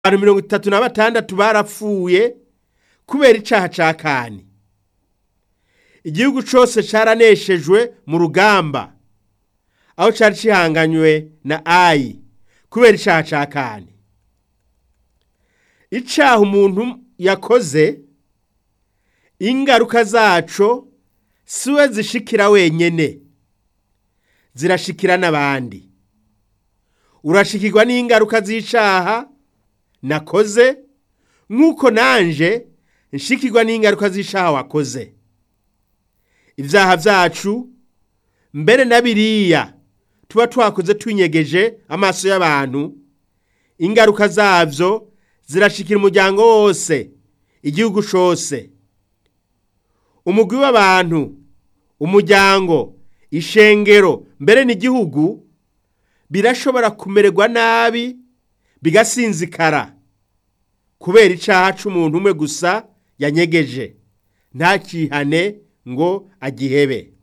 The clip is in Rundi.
abantu mirongo itatu na batandatu barapfuye kubera icaha ca kani igihugu cose caraneshejwe mu rugamba aho cari cihanganywe na ayi kubera icaha ca kani icaha umuntu yakoze ingaruka zaco siwe zishikira wenyene zirashikira n'abandi urashikirwa n'ingaruka z'icaha nakoze nk'uko nanje nshikirwa n'ingaruka z'icaha wakoze ivyaha vyacu mbere na biriya tuba twakoze twinyegeje amaso y'abantu ingaruka zavyo zirashikira umuryango wose igihugu cose umugwi w'abantu umuryango ishengero mbere n'igihugu birashobora kumererwa nabi bigasinzikara kubera icaha c'umuntu umwe gusa yanyegeje ntakihane ngo agihebe